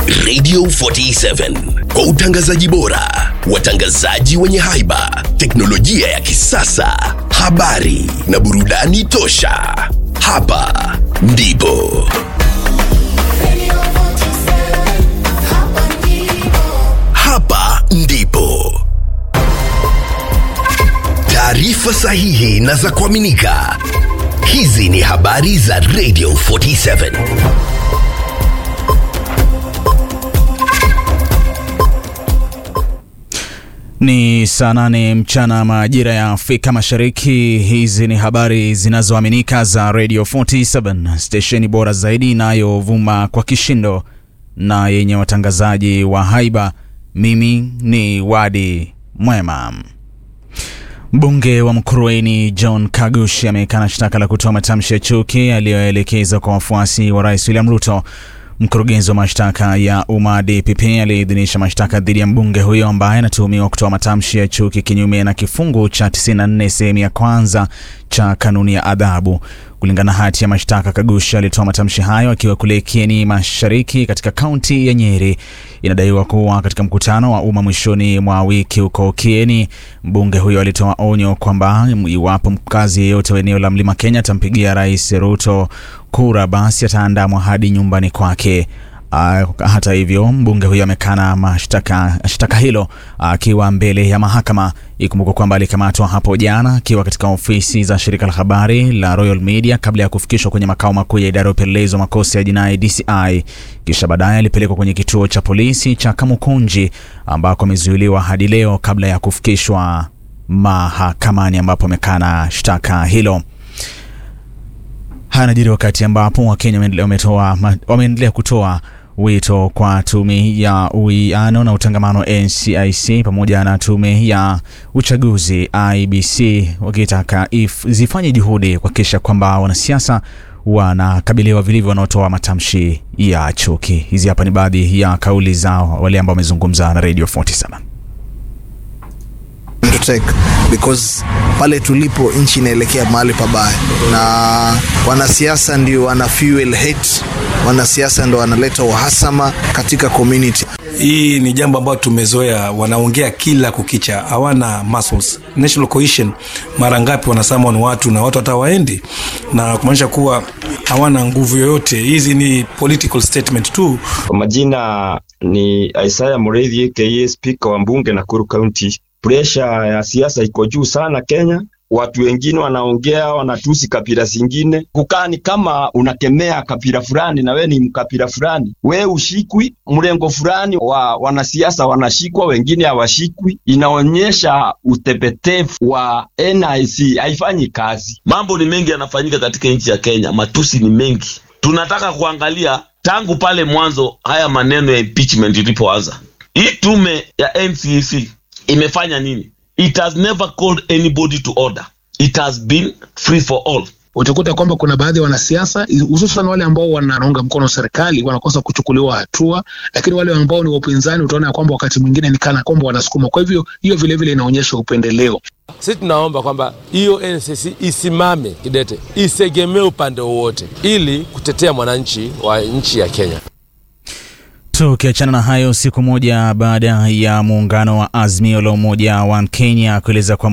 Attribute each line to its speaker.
Speaker 1: Radio 47 kwa utangazaji bora, watangazaji wenye haiba, teknolojia ya kisasa, habari na burudani tosha. Hapa ndipo hapa ndipo taarifa sahihi na za kuaminika. Hizi ni habari za Radio 47.
Speaker 2: Ni saa nane mchana majira ya Afrika Mashariki. Hizi ni habari zinazoaminika za Radio 47, stesheni bora zaidi inayovuma kwa kishindo na yenye watangazaji wa haiba. Mimi ni Wadi Mwema. Mbunge wa Mkurueni John Kagushi amekana shtaka la kutoa matamshi ya chuki aliyoelekeza kwa wafuasi wa Rais William Ruto. Mkurugenzi wa mashtaka ya umma DPP aliidhinisha mashtaka dhidi ya mbunge huyo ambaye anatuhumiwa kutoa matamshi ya chuki kinyume na kifungu cha 94 sehemu ya kwanza cha kanuni ya adhabu. Kulingana na hati ya mashtaka, Kagushi alitoa matamshi hayo akiwa kule Kieni Mashariki katika kaunti ya Nyeri. Inadaiwa kuwa katika mkutano wa umma mwishoni mwa wiki huko Kieni, mbunge huyo alitoa onyo kwamba iwapo mkazi yeyote wa eneo la Mlima Kenya atampigia Rais Ruto kura, basi ataandamwa hadi nyumbani kwake. Uh, hata hivyo mbunge huyo amekana mashtaka shtaka hilo akiwa uh, mbele ya mahakama. Ikumbuka kwamba alikamatwa hapo jana akiwa katika ofisi za shirika la habari la Royal Media kabla ya kufikishwa kwenye makao makuu ya idara ya upelelezi wa makosa ya jinai DCI, kisha baadaye alipelekwa kwenye kituo cha polisi cha Kamukunji ambako amezuiliwa hadi leo kabla ya kufikishwa mahakamani ambapo amekana shtaka hilo. Haya yanajiri wakati ambapo Wakenya wameendelea kutoa wito kwa tume ya uwiano na utangamano NCIC pamoja na tume ya uchaguzi IBC wakitaka zifanye juhudi kuhakikisha kwamba wanasiasa wanakabiliwa vilivyo wanaotoa matamshi ya chuki. Hizi hapa ni baadhi ya kauli zao wale ambao wamezungumza na Radio 47
Speaker 3: to take because pale tulipo nchi inaelekea mahali pabaya, na wanasiasa ndio wana fuel hate, wanasiasa ndio wanaleta uhasama katika community.
Speaker 4: Hii ni jambo ambalo tumezoea, wanaongea kila kukicha, hawana muscles. National cohesion, mara ngapi wanasema ni watu na watu hata waendi, na kumaanisha kuwa hawana nguvu yoyote. Hizi ni political statement tu.
Speaker 5: Kwa majina ni Isaiah Mureithi aka Speaker wa mbunge Nakuru County. Presha ya siasa iko juu sana Kenya. Watu wengine wanaongea wanatusi kabila zingine, kukaa ni kama unakemea kabila fulani na we ni mkabila fulani, we ushikwi. Mrengo fulani wa wanasiasa wanashikwa, wengine hawashikwi. Inaonyesha utepetevu wa NIC, haifanyi kazi.
Speaker 6: Mambo ni mengi yanafanyika katika nchi ya Kenya, matusi ni mengi. Tunataka kuangalia tangu pale mwanzo haya maneno ya impeachment ilipoanza, hii tume ya NCC imefanya nini? It has never called anybody to order. It has been free for all.
Speaker 7: Utakuta kwamba kuna baadhi ya wanasiasa hususan wale ambao wanaunga mkono serikali wanakosa kuchukuliwa hatua, lakini wale ambao ni wapinzani utaona ya kwamba wakati mwingine ni kana kwamba wanasukuma. Kwa hivyo hiyo vilevile inaonyesha upendeleo.
Speaker 8: Sisi tunaomba kwamba hiyo NCC isimame kidete, isegemee upande wowote, ili kutetea mwananchi wa nchi ya Kenya.
Speaker 2: Tukiachana na hayo, siku moja baada ya muungano wa Azimio la Umoja wa Kenya kueleza kwa